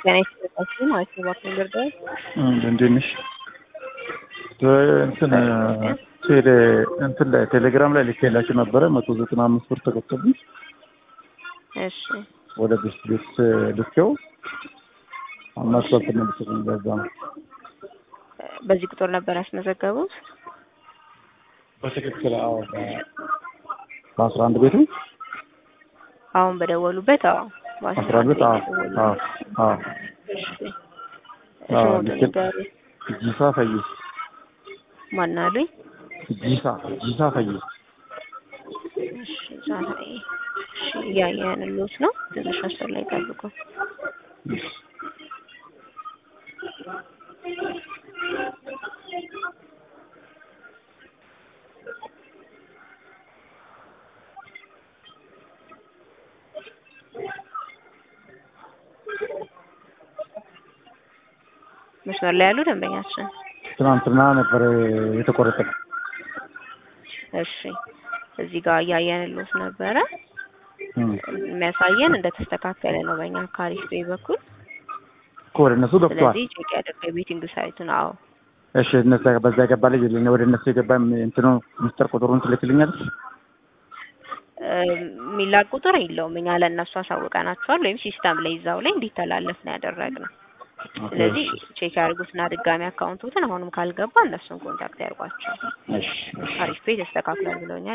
ጤና ይስጥልኝ ማለት ነው። እባክህ ልርዳው? እንዴት ነሽ? እንትን ቴሌ እንትን ላይ ቴሌግራም ላይ ልኬላችሁ ነበረ መቶ ዘጠና አምስት ብር ተከተሉኝ እሺ ወደ ቤት ቤት ልኬው አማስፋልት ነው ልትሰጠኝ በዛ ነው በዚህ ቁጥር ነበር ያስመዘገቡት? በትክክል አዎ በአስራ አንድ ቤቱ አሁን በደወሉበት? አዎ አስራ አንድ ቤት አዎ አዎ አዎ እሺ አዎ ስሞትን ልክ- ንገሩኝ። ጂሳ ፈይስ ማን አሉኝ? ጂሳ ጂሳ ፈይስ እሺ ዛሬ እሺ እያየንልዎት ነው። ትንሽ መስመር ላይ ጠብቁ። መስመር ላይ ያሉ ደንበኛችን ትናንትና ነበር የተቆረጠ እሺ እዚህ ጋር እያየንልዎት ነበረ። እም። የሚያሳየን እንደተስተካከለ ነው በእኛ ካሪፍ ፔይ በኩል። እኮ ወደ እነሱ ገብቷል ስለዚህ ቼክ ያደርገ ቤቲንግ ሳይቱን አዎ እሺ እነዛ በዛ የገባ ልጅ የለኝ ወደ እነሱ የገባ እንትኑ ሚስጥር ቁጥሩን ትልክልኛለች የሚላክ ቁጥር የለውም። እኛ ለእነሱ አሳውቀናቸዋል ወይም ሲስተም ላይ ይዛው ላይ እንዲተላለፍ ነው ያደረግነው። ስለዚህ ቼክ ያድርጉትና ድጋሚ አካውንቶትን አሁንም ካልገባ እነሱን ኮንታክት ያድርጓቸው። እሺ እሺ አሪፍ ፔይ ተስተካክሏል ብለውኛል።